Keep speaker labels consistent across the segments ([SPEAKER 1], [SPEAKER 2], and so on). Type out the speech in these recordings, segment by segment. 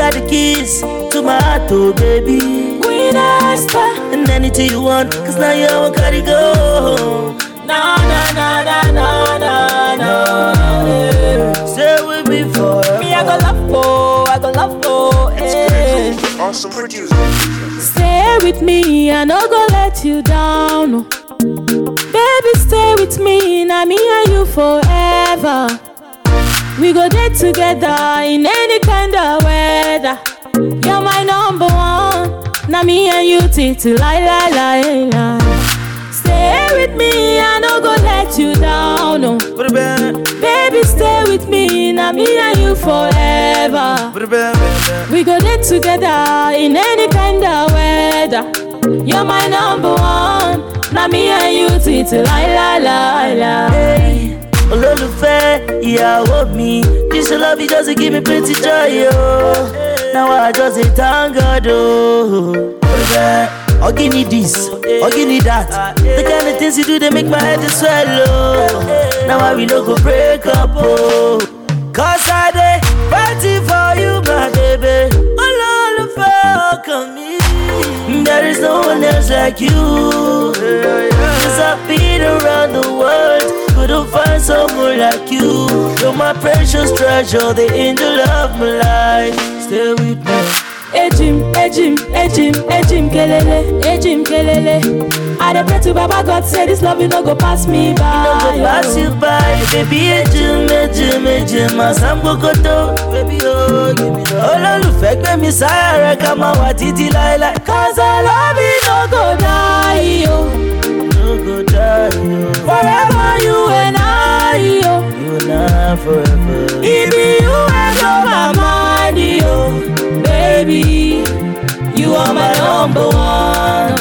[SPEAKER 1] got the keys to my heart, oh baby.
[SPEAKER 2] Queen Esther.
[SPEAKER 1] And anything you want, cause now you all gotta go.
[SPEAKER 2] Na na na na na na na. eh.
[SPEAKER 1] Stay with me forever.
[SPEAKER 2] Me I go love for, I go love for. eh.
[SPEAKER 3] Awesome producer.
[SPEAKER 2] Stay with me, I no go let you down. oh. Baby, stay with me, now me and you forever. We go there together in any kind of weather. You're my number one. Now me and you till till lie lie lie lie. Stay with me, I no go let you down. Oh. Baby, stay with me, now me and you forever. We go there together in any kind of weather. You're my number one. Now me and you till till lie lie lie lie.
[SPEAKER 1] Hey, olólùfẹ́ ìyàwó mi this your love it just dey give me plenty joy o now i just dey thank God o. Ogini this, ogini that, the kind of things you do they make my head to swell o. Now I we no go break up o. Cause I dey fighting for you my baby. Olólùfẹ́ ọkàn mi. There is no one else like you. Cause I've been around the world, couldn't find someone like you. You're my precious treasure, the angel of my life. Stay with me.
[SPEAKER 2] Ejim, ejim, ejim, ejim kelele, ejim kelele. I dey pray to Baba God say this love you no go pass me by.
[SPEAKER 1] No go pass you by, baby. Ejim, ejim, ejim, asambokoto, baby. Oh, give me love. Olólùfẹ́ gbé mi sáyà rẹ̀ ká máa wà títí láéláé.
[SPEAKER 2] Cause I love you no go die yo.
[SPEAKER 1] No go die, oh.
[SPEAKER 2] Forever you and I yo.
[SPEAKER 1] you and I forever.
[SPEAKER 2] It be you and blow my mind yo. Baby, you are my number one.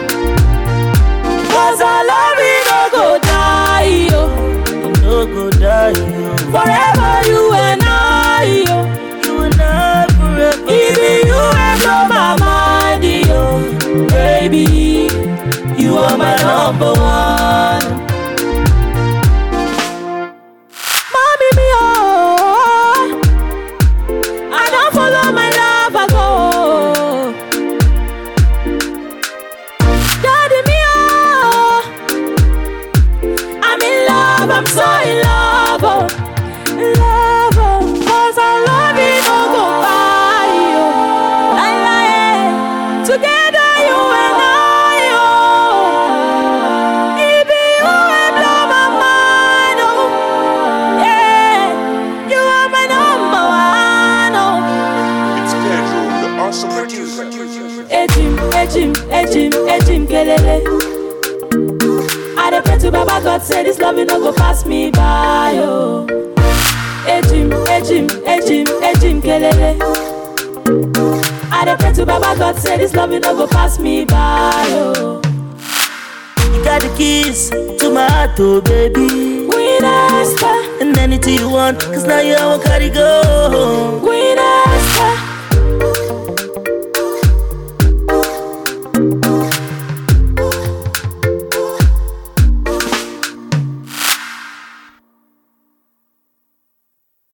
[SPEAKER 2] Cause I love you no go die yo.
[SPEAKER 1] No go die, oh.
[SPEAKER 2] Forever you and I yo.
[SPEAKER 1] you and I forever.
[SPEAKER 2] It be you and blow my mind yo. Baby, you are my number one. Mommy me oh, I don't follow my love I go. Daddy me oh, I'm in love, I'm so in love oh, in love oh, 'cause I love you no go buy you, lie lie, together you and I oh, it be you and blow my mind oh, yeah, you are my number one oh.
[SPEAKER 3] It's Pedro, the awesome producer.
[SPEAKER 2] Ejim, ejim, ejim, ejim kelele. I dey pray to Baba God say this love you no go pass me by oh. Ejim, ejim, ejim, ejim kelele. I dey pray to Baba God say this love you no go pass me by oh.
[SPEAKER 1] You got the keys to my heart, oh baby.
[SPEAKER 2] Queen Esther,
[SPEAKER 1] And anything you want, cause now you all gotta go.
[SPEAKER 2] Queen